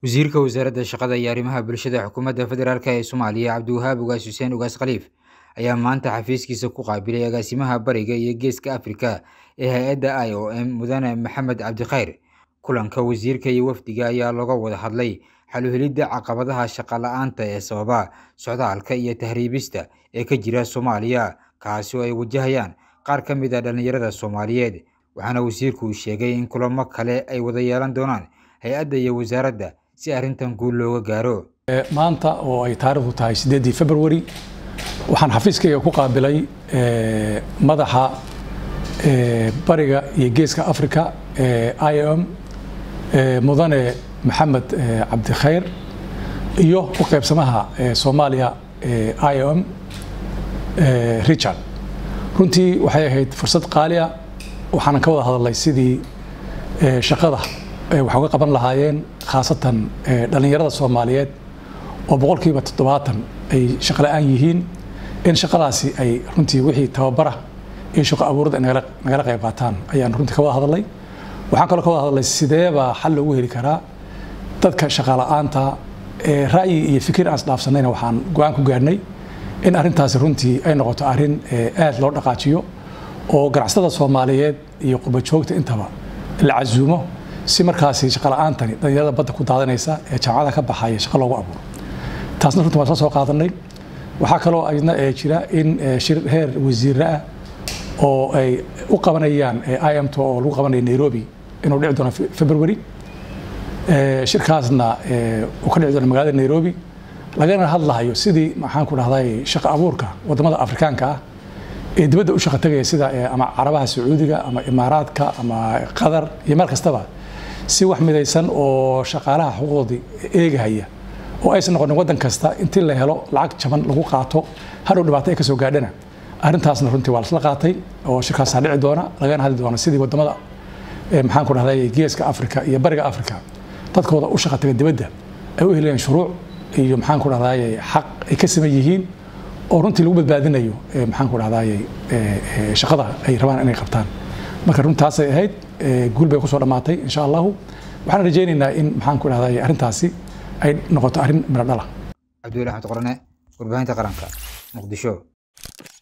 wasiirka wasaaradda shaqada iyo arrimaha bulshada xukuumadda federaalk ee soomaaliya cabdiwahaab ugaas xuseen ugaas khaliif ayaa maanta xafiiskiisa ku qaabilay agaasimaha bariga iyo geeska afrika ee hay-adda i o m mudane maxamed cabdikhayr kulanka wasiirka iyo wafdiga ayaa looga wada hadlay xaluhelidda caqabadaha shaqa la-aanta ee sababa socdaalka iyo tahriibista ee ka jira soomaaliya kaasi oo ay wajahayaan qaar ka mid a dhallinyarada soomaaliyeed waxaana wasiirku uu sheegay in kulamo kale ay wada yeelan doonaan hay-adda iyo wasaaradda si arrintan guul looga gaaro maanta oo ay taariikhdu tahay sideedii february waxaan xafiiskayga ku qaabilay madaxa bariga iyo geeska africa i o m mudane maxamed cabdikhayr iyo u qaybsamaha soomaaliya i o m richard runtii waxay ahayd fursad qaaliya waxaanan ka wada hadalnay sidii shaqada wax uga qaban lahaayeen khaasatan dhallinyarada soomaaliyeed oo boqolkiiba toddobaatan ay shaqo la-aan yihiin in shaqadaasi ay runtii wixii tababara iyo shaqo abuurada nagala qayb qaataan ayaan runtii ka wada hadalnay waxaan kaloo ka wada hadalnay sideebaa xal loogu heli karaa dadka shaqa la-aanta ra'yi iyo fikir aan isdhaafsanayna waxaan go-aan ku gaarnay in arrintaasi runtii ay noqoto arrin aad loo dhaqaajiyo oo ganacsatada soomaaliyeed iyo qurba joogta intaba la casuumo si markaasi shaqa la-aantani dhallinyarada badda ku daadanaysa ee jaamacada ka baxaya shaqo loogu abuuro taasna runtii waan soo soo qaadanay waxaa kaloo ayadna jira in shir heer wasiirre ah oo ay u qabanayaan imt oo lagu qabanayo nairobi inuu dhici doono february shirkaasna uu ka dhici doono magaalada nairobi lagana hadlahayo sidii maxaan ku dhahday shaqo abuurka wadamada afrikaanka ah ee dibadda u shaqa tegaya sida ama carabaha sacuudiga ama imaaraadka ama qatar iyo meel kastaba si wax midaysan oo shaqaalaha xuquuqdoodii eegahaya oo aysan noqonin waddan kasta intii la helo lacag jaban lagu qaato hadhow dhibaato ay ka soo gaadhana arrintaasna runtii waa lasla qaatay oo shirkaasaa dhici doona lagana hadli doona sidii wadamada maxaan ku dhahday geeska afrika iyo bariga afrika dadkooda u shaqa taga dibadda ay u helayaan shuruuc iyo maxaan ku dhahday xaq ay ka saman yihiin oo runtii lagu badbaadinayo maxaan ku dhahday shaqada ay rabaan inay qabtaan marka runtaasay ahayd guul bay kusoo dhammaatay insha allahu waxaan rajaynaynaa in maxaan ku dhahday arrintaasi ay noqoto arrin midho dhala cabdiweli axmed qorane warbaahinta qaranka muqdisho